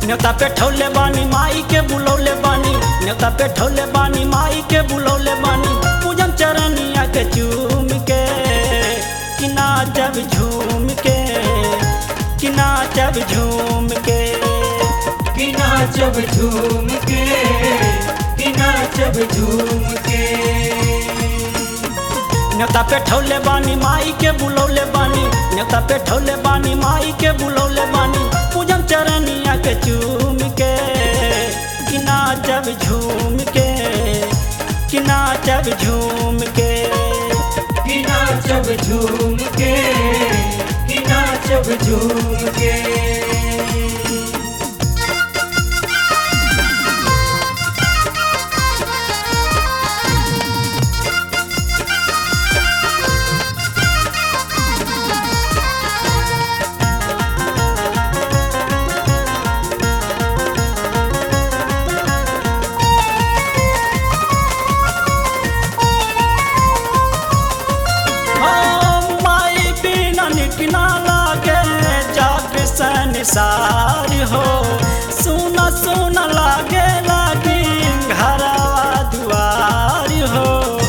न्योता पे ठौले बानी माई के बुलौले बानी न्योता पे ठौले बानी माई के बुलौले बानी पूजन चरनिया के चूम के कि नाचब झूम के कि नाचब झूम के कि नाचब झूम के कि नाचब झूम के न्योता पे ठौले बानी माई के बुलौले बानी न्योता पे ठौले बानी माई के बुलौले बानी पूजन चरनिया के चूम के कि नाचब झूम के कि नाचब झूम के कि नाचब झूम के कि नाचब झूम के हाँ, माई बिना निकना लागे जाग संसार हो सुना सुना लागे लागी घरवा दुआर हो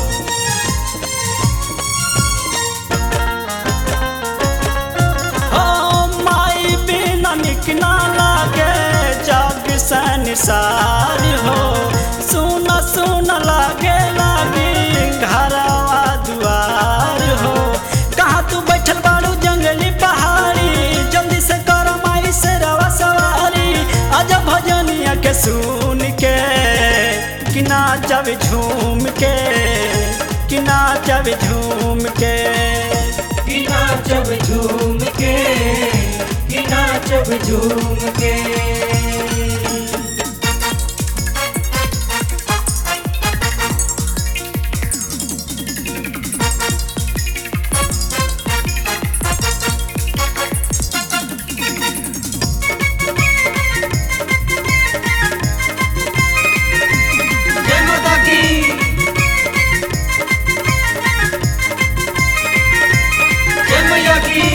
हाँ, माई बिना निकना लागे जाग संसार हो सुना सुना लागे लागी घरवा दुआर हो कहाँ तू बैठल बाड़ू जंगली पहाड़ी जल्दी से कर माई से रवा सवारी आजा भजनिया के सुन के कि नाचब झूम के कि नाचब झूम के कि नाचब झूम के कि नाचब झूम के जय माता की जय मैया की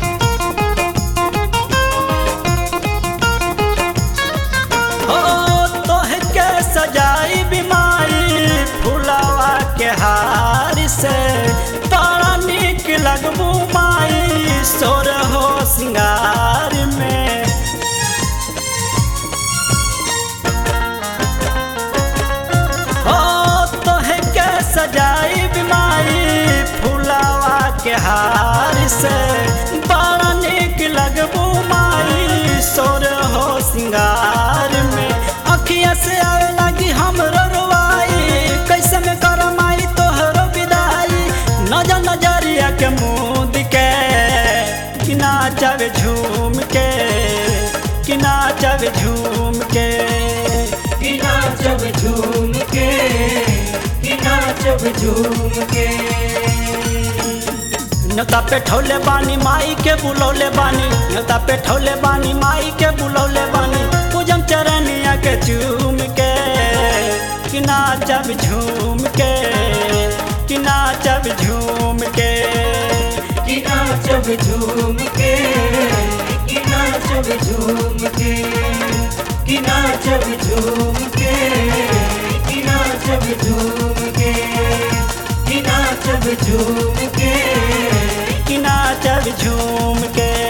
हो तोह के सजाई बीमारी फुलावा के हार से बड़ा निक लगबू माई सोर हो सिंगार में हो तोह के सजाई बीमारी फुलावा के हार से बड़ा निक लगबू माई सोर हो सिंगार में अखिया से आवे लगी हमरो रुआई कैसे में कर माई तोहरो विदाई नजर नजरिया के मुँह के कि नाचब झूम के कि नाचब झूम के कि नाचब झूम के कि नाचब झूम के न्योता पे ठौले बानी माई के बुलौले बानी न्योता पे ठौले बानी माई के बुलौले बानी पूजन चरनिया के चूम के कि नाचब झूम के कि नाचब झूम के कि नाचब झूम के कि नाचब झूम के कि नाचब झूम के कि नाचब झूम के कि नाचब झूम के कि नाचब झूम के